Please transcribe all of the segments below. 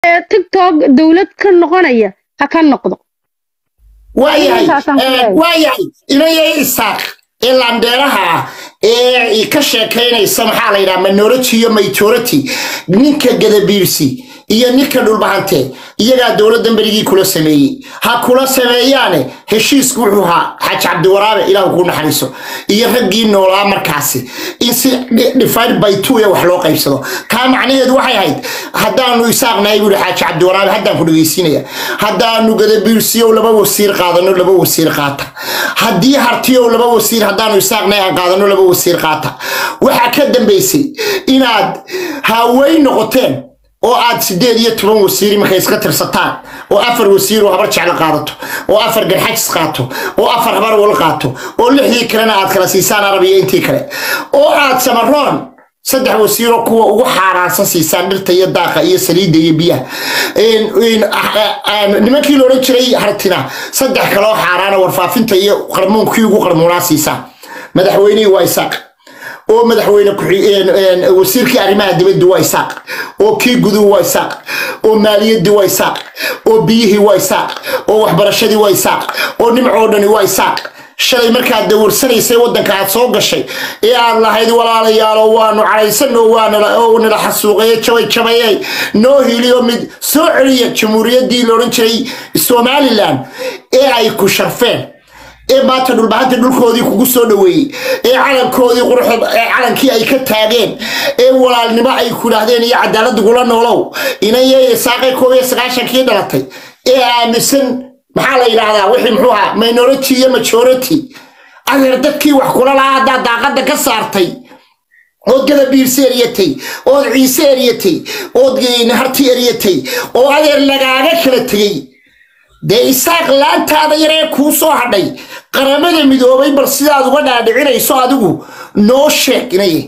tiktok dowlad ka noqonaya ha ka noqdo waayahay Intaasaan ku leeyahay. waayahay inayay isaaq ee landheeraha ah ee ka sheekaynaysa maxaa la yidhaha minority iyo majority ninka gadabiirsi iyo ninka dhulbahante iyagaa dowladdan berigii kula sameeyey ha kula sameeyaane heshiisku wuxuu ahaa xaaji cabdiwaraabe ilaahu kuu naxariiso iyo raggii noolaa markaasi in si divided by two ee wax loo qaybsado kaa macnaheedu waxay ahayd haddaanu isaaqnahay buuhi xaaji cabdiwaraabe haddaan ku dhegeysiinaya haddaanu gadabiirsiyow laba wasiir qaadano laba wasiir qaata haddii hartiyow laba wasiir haddaanu isaaqnahay aan qaadano laba wasiir qaata waxaa ka dambaysay inaad haaweyn noqoteen oo aad sideed iyo toban wasiir markay iska tirsataan oo afar wasiir oo habar jeclo qaadato oo afar garxajis qaato oo afar habar wal qaato oo lixdii kalena aad kala siisaan arab iyo intii kale oo aad samaroon saddex wasiiroo kuwa ugu xaaraansan siisaan dhirta iyo daaqa iyo saliidda iyo biyaha Een- een, ah, ah, ah, nimankii la odhan jiray hartina saddex kaloo xaaraana warfaafinta iyo qarmuunkii ugu qarmuunaa siisaan madaxweynihii waa isaaq oo madaxweyne ku-xi- een- een, wasiirkii arrimaha dibadda waa isaaq oo kii guduhu waa isaaq oo maaliyaddii waa isaaq oo biyihii waa isaaq oo waxbarashadii waa isaaq oo nimcoo dhani waa isaaq shalay markaad dawarsanaysay waddanka aad soo gashay ee aad lahayd walaalayaalo waanu cadhaysanoo waanala oo nala xasuuqaye jabay jabayey noo hiliyo mid soo celiya jamhuuriyaddii la odhan jiray somalilan ee ay ku sharfeen ee maanta dhulbahanta dhulkoodii kugu soo dhoweeyey ee calankoodii quruxda ee calankii ay ka taageen ee walaalnimo ay ku dhahdeen iyo cadaalad gula noolow inayay saaqay koob iyo sagaashankii dhalatay ee aaminsan maxaa la yidhaahdaa wixii muxuu ahaa minority iyo majority adeer dadkii wax kula lahaa haddaad daaqadda ka saartay ood gadabiirsi eryatay ood ciise eryatay ood harti eryatay oo adeer lagaaga kala tegey dee isaaq laantaada yaree kuu soo hadhay qaramada midoobay bal sidaad uga dhaadhicinayso adigu noo sheeg inaye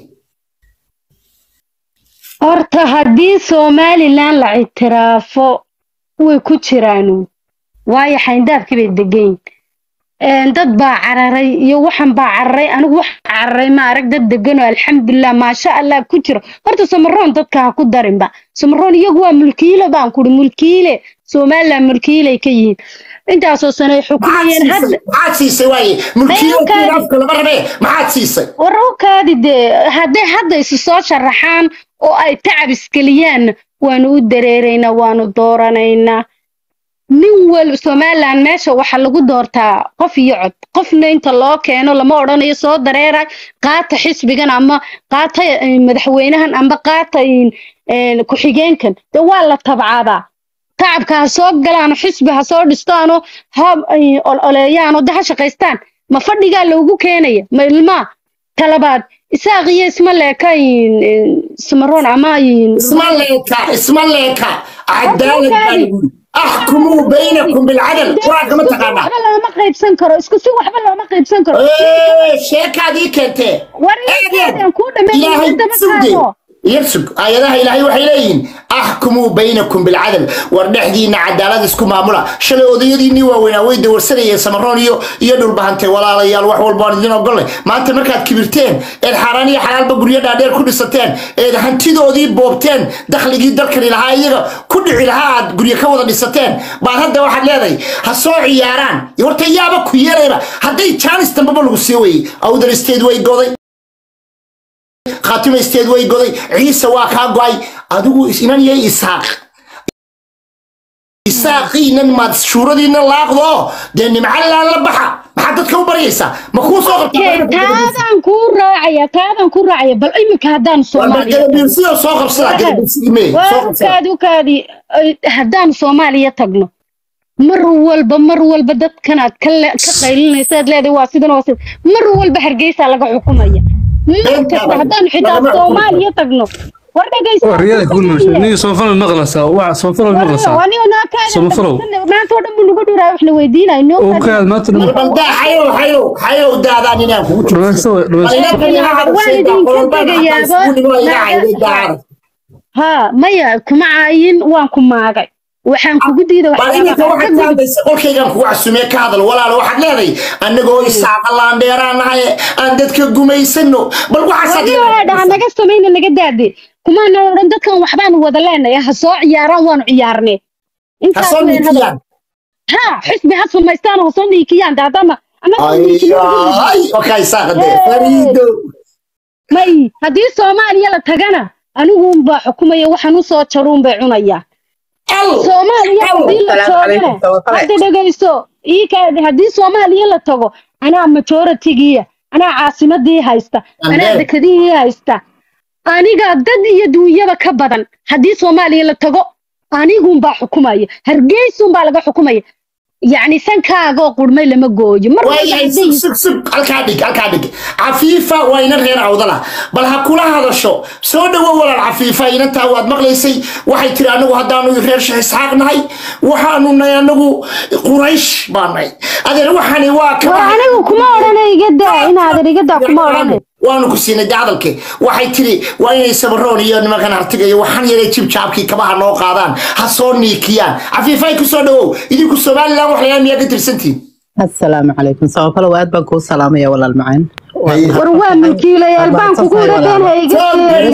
horta haddii somalilan la ictiraafo way ku jiraanu waayo xayndaabkii bay degayn dad baa cararay iyo waxan baa cararay anigu wax cararay ma arag dad deganoo alxamdulilah maasha allah ku jiro horta samaroon dadka ha ku darinba samaroon iyagu waa mulkiile baan kuri mulkiile somalilan mulkiilay ka yihiin intaasoo sano ay xukumayeen hadda maxaad siisay waaye mulkiilakiin afka lama rabee maxaad siisay wararkaadi dee hadday hadda isu soo sharaxaan oo ay tacab isgeliyaan waanu u dareeraynaa waanu dooranaynaa nin walba somalilan meesha waxaa lagu doortaa qof iyo cod qofna inta loo keeno lama odhanayo soo dareera qaata xisbigan ama qaata eh, madaxweynahan ama qaata eh, ku-xigeenkan de waa la tabcadaa tacabka ha soo galaano xisbi ha soo dhistaano ha eh, ololeeyaano de ha shaqaystaan ma fadhigaa loogu keenaya ma ilmaa talabaad isaaq iyo isma leeka eh, samaroon ama eh, isma leeka isma leeka cadaalad baa lagu yidhi. axkumuu baynakum bilcadal qur-aanka ma taqaanaa waxba looma qaybsan karo isku si waxba looma qaybsan karo Ee, sheekaad ii keentee war aan kuu ilaahay dhameeyay sugde yarsug aayadaha ilaahay waxay leeyihiin axkumuu baynakum bilcadal war dhexdiinna cadaalad isku maamula shalay odayadiinnii waaweynaa way dawarsanayeen samaroon iyo iyo dhulbahante walaalayaal wax walba aan idin ogolle maanta markaad kibirteen eed xaaraan iyo xalaalba guryo dhaadheer ku dhisateen eed hantidoodii boobteen dakhligii dalkani lahaa iyaga ku dhici lahaa aad guryo ka wada dhisateen baad hadda waxaad leedahay ha soo ciyaaraan horta yaaba ku yeelayba hadday jaanis dambaba lagu sii weyey awdal state way goday khaatimeysteed way goday ciise waa kaa go'ay adigu inan yay isaaq isaaqiinan maad shuuradiina laaqdo dee nimcalaan la baxa maxaad dadka u baryaysaa ma kuu soo qabtaa taadaan kuu raacaya taadaan kuu raacaya bal iminka haddaan soomaaliya gadabiirsiyo soo qabsada gadabiirsigii mee soo qabsada ukaadi ukaadi haddaan soomaaliya tagno mar walba mar walba dadkan aad ka le- ka qaylinaysa aad leedahay waa sidan waa sidan mar walba hargeysa laga xukumaya mar kasta haddaan xitaa Lagama xukumo. soomaaliya tagno war dhegeysta wariyada ku noosha niyo soonfalal maqlaysaa waxa soonfalal maqlaysaa Samafalow. maanta oo dhan buu nagu dhuraa wax la weydiinayo oo kaad maanta dhan marbaldaa xayow xayow xayow daadaan inaan kugu jiro dhamaysto dhamaysto Waan idinka tegayaaba. ha maya kuma caayin waan ku maagay waxaan kugu diiday bal iminka waxaad ka hadlaysa qolkaygaan kugu casumee ka hadal walaalo waxaad leedahay annagoo isaaqa laandheeraan nahay aan dadka gumaysano bal waxaasaad dhaha naga samayna naga daade kumaana odhan dadkan waxbaanu wada leenahay ha soo ciyaaraan waanu ciyaarnay ha intaas soo weyn hadal niikiyaan ha xisbi ha samaystaan oo ha soo niikiyaan de haddama annaga niikino ay okay isaaq de fariido may haddii soomaaliya la tagana anigu unbaa xukumaya waxaan u soo jaruun bay cunayaa al soomaaliya al haddii la Assalaamu joogana calaykum, tawakale. hadda dhegayso ii kaadi haddii soomaaliya la tago anaa majoritigiya anaa caasimadii haysta anaa Andee. dekadihii haysta aniga dad iyo duunyaba ka badan haddii soomaaliya la tago anigunbaa xukumaya hargeysunbaa laga xukumaya yacni sankaagoo qurmay lama gooyo mar walba waayahay hadday sug sug sug halkaa dhig halkaa dhig cafiifa waa ina reer awdala bal ha kula hadasho soo dhowo walaal cafiifa inantaa waad maqlaysay waxay tiri anagu haddaanu reer sheekh isxaaq nahay waxaanu nahay anagu quraysh baa nahay adeer waxani waa ka war anigu kuma odhanay iga daa inaadan iga daa kuma odhanay waanu ku siinay dacdalke waxay tiri waa inay sabaroon iyo nimankan hartiga iyo waxaan yaray jibjaabkii kabaha noo qaadaan ha soo niikiyaan cafiifay ku soo dhowow idinku somalilan wax layaa miyaa ka tirsantiin asalaamu calaykum sababalo aad baan kuu salaamaya walaal macaan war waa mulkiilayaal baan kugu dhadeen ha iga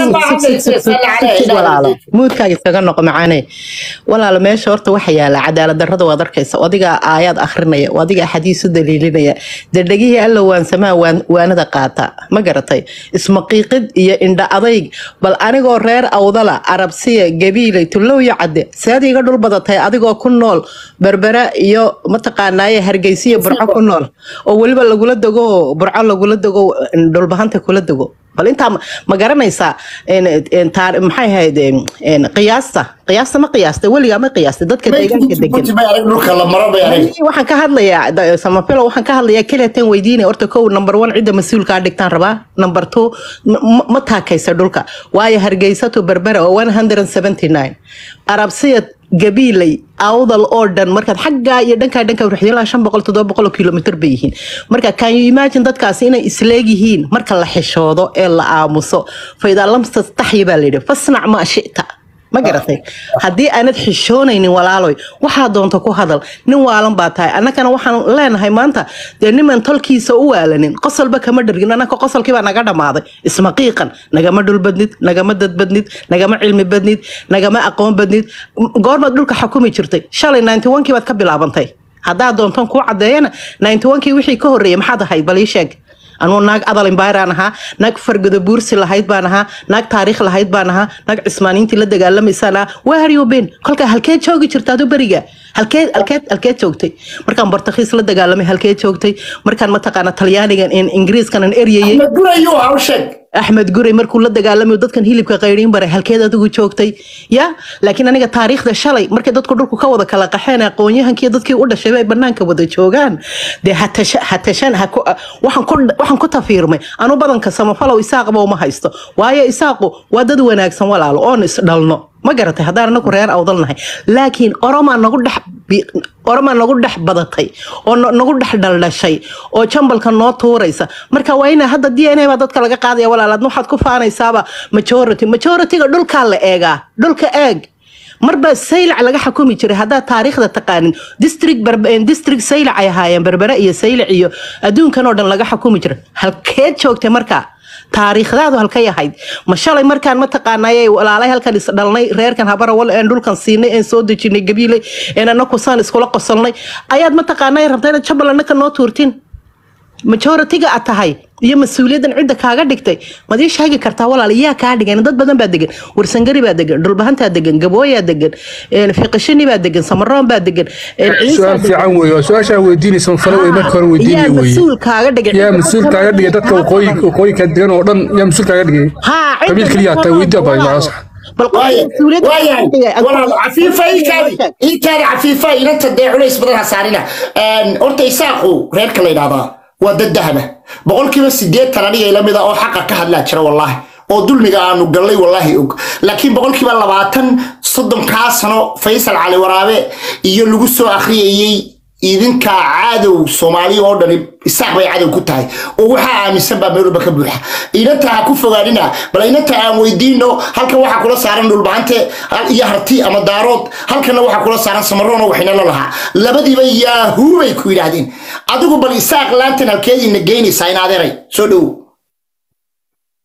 sheegin walaalo muudkaaga iskaga noqo macaane walaalo meesha horta waxa yaala cadaalad darrada waad arkaysa adigaa aayaad akhrinaya adigaa xadiis u daliilinaya dee dhegihii alla waansamaa waan- waanada qaata ma garatay ismaqiiqid iyo indha adayg bal anigoo reer awdala arabsiya gabiilay tullow iyo cadde seed iga dhul badatay adigoo ku nool berbera iyo mataqaanaaye hargeysiya burco ku nool oo weliba lagula dego burco lagula dego dhulbahanta kula dego bal intaa ma- ma garanaysaa en- en taar- maxay ahayd en- en qiyaasta qiyaasta ma qiyaasta weligaa ma qiyaasta dadka deegaanka degan bay arag dhulka la maro bay arag waxaan ka hadlayaa da- samafilo waxaan ka hadlayaa keliya weydiinaya horta kow number one cidda mas-uulkaa dhigtaan rabaa number two n- ma- ma taakaysa dhulka waayo hargeysato berbera oo one hundred and seventy nine arabsiya gabiilay awdal oo dhan markaad xaggaa iyo dhankaa dhanka ruxyo ilaa shan boqol toddoba boqol oo kilomitr bay yihiin marka can you imagine dadkaasi inay isleegyihiin marka la xishoodo ee la aamuso faidaa lam tastaxyi baa layidhi fasnac maa shita ma garatay haddii aanad xishoonaynin walaaloy waxaa doonta ku hadal nin waalan baa tahay annagana waxaan leenahay maanta dee niman tolkiisa u waalanin qosolba kama dhargin annaka qosolkiibaa naga dhammaaday ismaqiiqan nagama dhul badnid nagama dad badnid nagama cilmi badnid nagama aqoon badnid M- goormaad dhulka xukumi jirtay shalay ninety one kii baad ka bilaabantay haddaa doontan kuu caddeeyana ninety one kii wixii ka horreeyay maxaad ahayd bal ii sheeg anuu naag adal imbayraan ahaa naag fargado buursi lahayd baan ahaa naag taariikh lahayd baan ahaa naag cismaaniintii la dagaalamaysaan ahaa waa haryobeen kolkaa halkeed joogi jirta adu beriga halkeed halkeed halkeed joogtay markaan bartakhiis la dagaalamay halkeed joogtay markaan mataqaana talyaanigan in ingiriiskanan eryayay ma gurayo haw sheeg axmed guray markuu la dagaalamayo dadkan hilibka qayriin baray halkeed adigu joogtay ya laakiin aniga taariikhda shalay markay dadku dhulku ka wada kala qaxeen aqoonyahankii dadkii u dhashay ay banaanka wada joogaan dee hatasha- hatashan ha ku- waxaan ku waxaan ku tafiirmay anu badanka samafalow isaaqba uma haysto waayo isaaqu waa dad wanaagsan walaalo oon isdhalno ma garatay haddaan anagu reer awdal nahay laakiin oromaa nagu dhex bi- oromaa nagu dhex badatay oo no- nagu dhex dhaldhashay oo jambalka noo tuuraysa marka waa ina hadda d n a baa dadka laga qaadaya walaalaad waxaad ku faanaysaaba majority majorityga dhulkaa la eegaa dhulka eeg marba saylac laga xukumi jiray haddaad taariikhda taqaanin district Berbe- district saylac ay ahaayeen berbere iyo saylac iyo adduunkan oo dhan laga xukumi jiray halkeed joogtay markaa taariikhdaadu halkay ahayd ma shalay markaan mataqaanay walaalay halkan isdhalnay reerkan habarawal een dhulkan siinay een soo dejinay gabiilay een anaku saan iskula qosolnay ayaad mataqaanay rabta inaad jabal anaka noo tuurtin majoritiga aad tahay iyo mas-uuliyaddan cidda kaaga dhigtay maad ii sheegi kartaa walaal iyaa kaa dhigan dad badan baa degan warsangari baa degan dhulbahantaa degan gabooyaa degan een, fiqishini baa degan samaroon baa degan een, ciisaa su-aal degan. fiican weeye waa su-aashaa weydiinaysa fale wey marka hore yaa weydiinaya weeye mas-uul kaaga dhigay yaa mas-uul kaaga dhigay dadka waqooyi waqooyinka degan oo dhan yaa mas-uul kaaga dhigay haa cidda qabiil keliya hataa weydii baa ilaa sax bal qof mas-uuliyadda waayahay kaaga dhigay, walaal cafiifa intaadi intaadi cafiifa inanta dee culays badan ha saarina horta isaaqu reerka la yidhahdaa waa dad dahaba boqolkiiba sideetan aniga ila mida oo xaqa ka hadlaa jira wallaahi oo dulmiga aanu gallay wallaahi og laakiin boqolkiiba labaatan soddonkaa sano faysal cali waraabe iyo lagu soo akhriyayey idinka cadow soomaaliya oo dhani isaaq bay cadow ku tahay oo waxaa aaminsan baa meel walba ka buuxa inanta ha ku fogaanina bal inanta aan weydiino halkan waxaa kula saaran dhulbahante hal- iyo harti ama daarood halkanna waxaa kula saaran samaroon oo waxinalo lahaa labadiiba yaahuu bay ku yidhaahdeen adigu bal isaaq laantan halkeediina geynaysaa in adeeray soo dhowow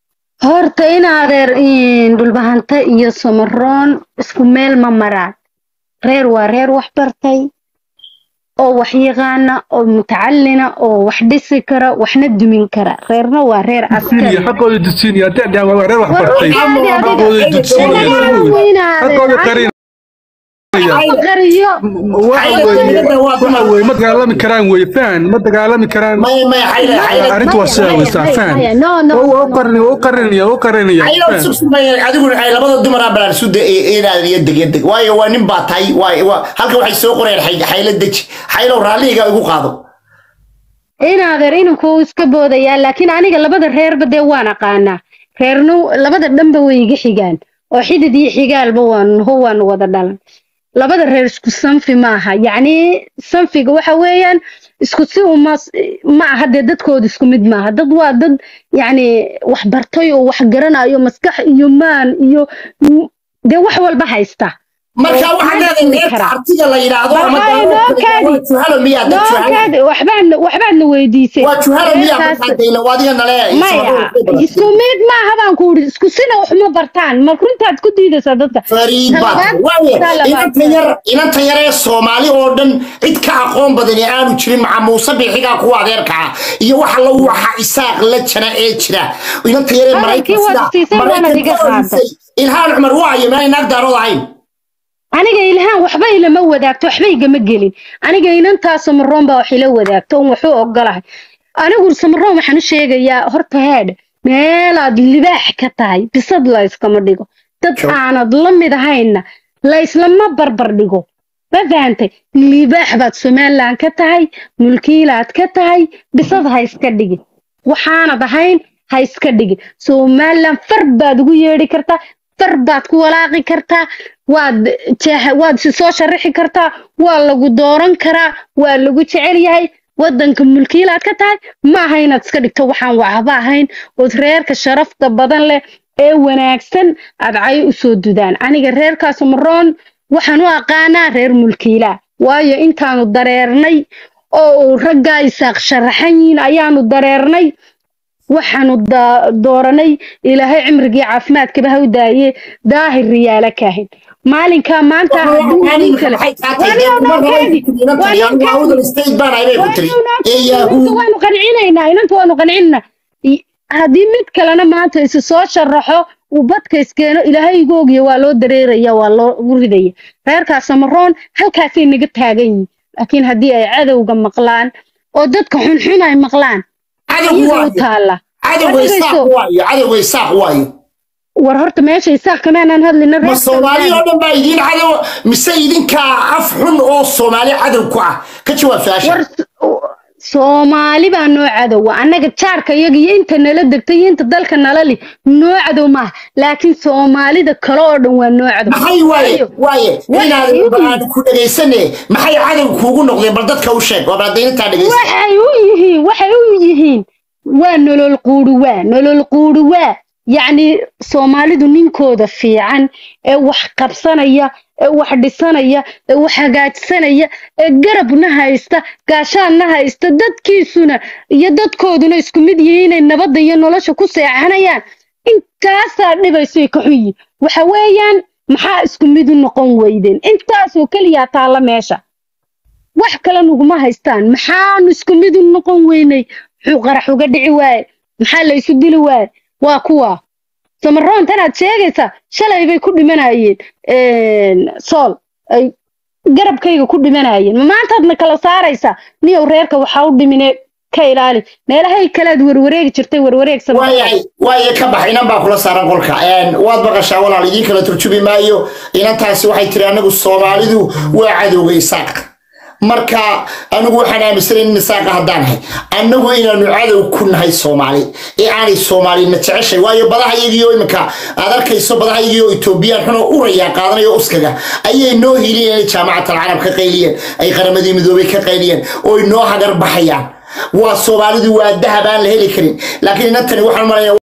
horta in adeer in dhulbahante iyo samaroon isku meel ma maraan reer waa reer wax bartay oo wax yaqaana oo mutacalina oo wax dhisi kara waxna dumin kara reerna waa reer askari xaqooda dudsiinaya da'da waa reer wax bartay War caadi adiga. xaqooda dudsiinaya xaqooda qarin qariyo waxa weeye waxa weeye ma dagaalami karaan weeye fahan ma dagaalami karaan maya maya xayla xayla arrintu waa sidaa weysaa fahan no no oo qarin oo qarinaya oo qarinaya xayla fahan sugsumaya adigu ay labada dumar ah balaan suda inaad iyo deg iyo deg waayo waa nin baa tahay waa waa halka waxay soo qoreen xay- xayla deji xaylow raalliga igu qaado in adeer inanku wuu iska boodayaa laakiin aniga labada reerba dee waan aqaanaa reernu labada dhanba way iga xigaan oo xidid iyo xigaalba waan ho waan wada dhalan labada reer isku sanfi maaha yacni sanfiga waxa weeyaan isku si uma ma aha dee dadkooda isku mid maaha dad waa dad yacni wax bartay oo wax garanayo maskax iyo maan iyo dee wax walba haysta marka oo waxaa ma leedahay dumi reerka karaa. artiga la yidhaahdo ama Marka daawo noo kale, kaadi. waa juhalo miyaa dad juhalo nookaad waxbaadna waxbaadna weydiisay waa juhalo miyaa Reerkaas- markaa dayla waa adiga nale maya isku mid maaha baan ku uri isku sina waxma bartaan ma runtaad ku diidaysaa dadka fariid baa Talabaad- waaye talabaad. inanta yar inanta yar ee soomaali oo dhan cid ka aqoon badan ee aanu jirin maca muuse bixigaa kuwa adeerka ah iyo waxa la waxa isaaq la jana ee jira inanta yar ee Hadalkii maraykan waad siisay, waana maraykan iga ka horeysay ilhaan cumar waayo meel naag daarood ahayn aniga ilhaan waxba ilama wadaagto waxba igama gelin aniga inantaa samaroon baa wax ila wadaagto on waxu ogolahay anigu samaroon waxaan u sheegayaa horta heedh meelaad libaax ka tahay bisad la yskama dhigo dad Sure. aanad la mid ahayna la yslama barbar dhigo ma fahantay libaax baad somaliland ka tahay mulkiilaad ka tahay bisad ha iska dhigin waxaanad ahayn ha iska dhigin somaliland far baad ugu yeedhi kartaa far baad ku walaaqi kartaa waad jeex- waad si soo sharaxi kartaa waa lagu dooran karaa waa lagu jecel yahay wadanka mulkiilaad ka tahay ma aha inaad iska dhigto waxaan waxba ahayn ood reerka sharafta badan leh ee wanaagsan aad cay u soo dudaan aniga reerkaas maroon waxaan u aqaanaa reer mulkiilaa waayo intaanu dareernay oo uu raggaa isaaq sharaxan yihiin ayaanu dareernay waxaanu da- dooranay ilaahay cimrigii caafimaadkaba ha u daaye daahir riyaala kaahin maalinkaa maanta hadduu nin kale waanu qancinaynaa inanta waanu qancinaynaa I- haddii mid kalena maanta isu soo sharaxo uu badka iskeeno ilaahay igu ogya waa loo dareeraya waa loogu ridaya reerkaa samaroon halkaasay naga taagan yihiin laakiin haddii ay cadowga maqlaan oo dadka xunxun ay maqlaan ayaga u taalla cadowga isaaq waayo war horta meesha isaaq kamaanaan hadlina ma soomaali oo dhan baa idiin cadow mise idinkaa af xun oo soomaali cadow ku ah ka jawaab su-aasha war soomaali baa noo cadowa annaga jaarka iyaga iyo inta nala degta iyo inta dalka nala li noo cadow maaha laakiin soomaalida kale oo dhan waa noo cadow maxay waaye waaye Waxay inaad u aan ku dhegaysane maxay cadow kuugu noqdeen bal dadka u sheeg waa baadaynataa dhegaysa waxay u yihiin waxay u yihiin waa nolol quudhuwaa nolol quudhuwaa yacni soomaalidu ninkooda fiican ee wax qabsanaya ee wax dhisanaya ee wax hagaajsanaya ee garabna haysta gaashaanna haysta dadkiisuna iyo dadkooduna isku mid yihiin inay nabadda iyo nolosha ku seexanayaan intaasaa dhibaysay ka xun yihiin waxa weeyaan maxaa isku mid u noqon weydeen intaasoo keliyaa taalla meesha wax kale nuguma haystaan maxaanu isku mid u noqon weynay muxuu qarax uga dhici waaye maxaa la isu dili waaye waa kuwa samaroon tanaad sheegaysaa shalay bay ku dhimanayeen sool ay garabkayga ku dhimanayeen ma maantaadna kala saaraysaa niyow reerka waxaa u dhimine ka ilaali meelahay kalead warwareegi jirtay warwareeg waayahay waaye ka bax inan baa kula saaran qolka waad maqashaa walaal idiin kala turjubi maayo inantaasi waxay tiri anagu soomaalidu waa cadowga isaaq marka anigu waxaan aaminsanayn in isaaqa haddaan nahay annagu inaanu cadow ku nahay soomaali ee aanay soomaalina jeceshay waayo badaha iyagiyo iminka aad arkayso badaha iyagiyo etoobiyaan xunoo urayaa qaadanayo uskaga ayay noo hiliyeen inay jaamacatal carab ka qayliyeen ay qaramadii midoobay ka qayliyeen oo ay noo hagar baxayaan waa soomaalidu waa dahab aan la heli karin laakiin inantani waxaan malaya